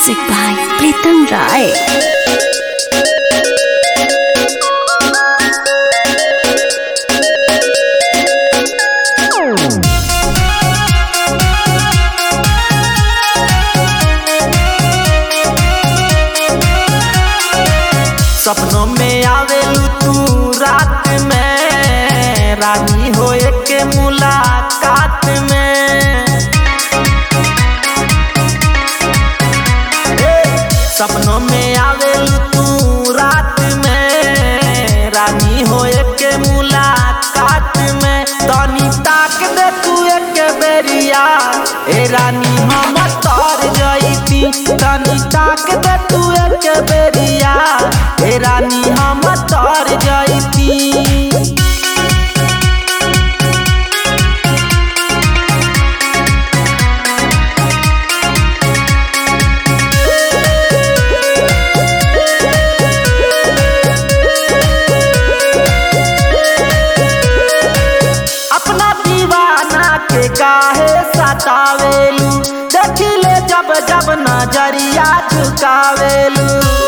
Music by Pritam Rai. सपनों में आवेलू तू रात में रानी होए के मुलाकात में ए, सपनों में आवेलू तू रात में रानी होए के मुलाकात में तनी ताक दे तू एक बेरिया ए रानी हम तर जईती तनी ताक दे तू एक बेरिया ए रानी हम तर जईती अपना दीवाना के काहे सतावेलू देखिले जब जब नजरिया झुकावेलू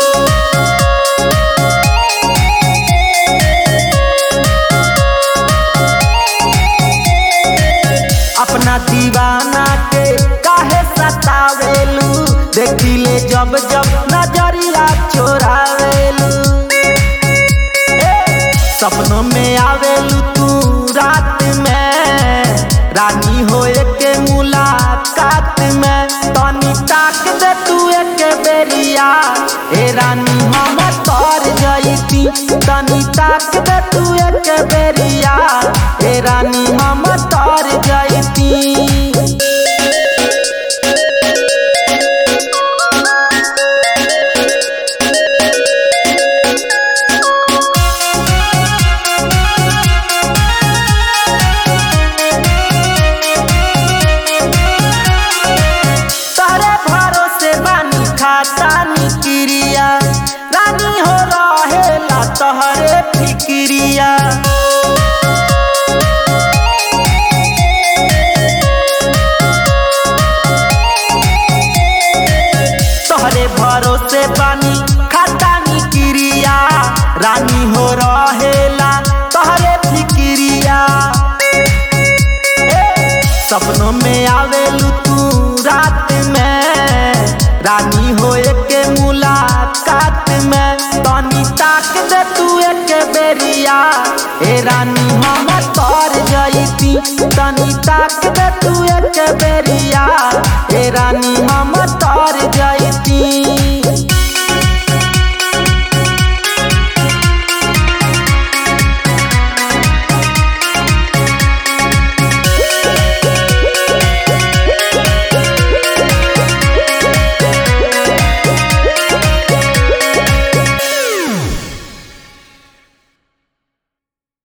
अपना दीवाना के काहे सतावेलू देखिले जब जब नजरिया चोरावेलू सपनों में आवेलू तू रात में रानी होए के मुलाकात में तनी ताक दे तू एक बेरिया ए रानी हम तर जईती तनी ताक दे तू एक बेरिया ए रानी हम तर जईती तहरे भरोसे बानी खाता निक्रिया रानी हो रहेला तहरे फिक्रिया तोहरे भरोसे बानी खाता निक्रिया रानी हो रहेला तहरे फिक्रिया सपनों में आवेलू तू रात में रानी होए के मुलाकात में तनी ताक दे तू एक बेरिया ए रानी हम तर जईती तनी ताक दे तू एक बेरिया ए रानी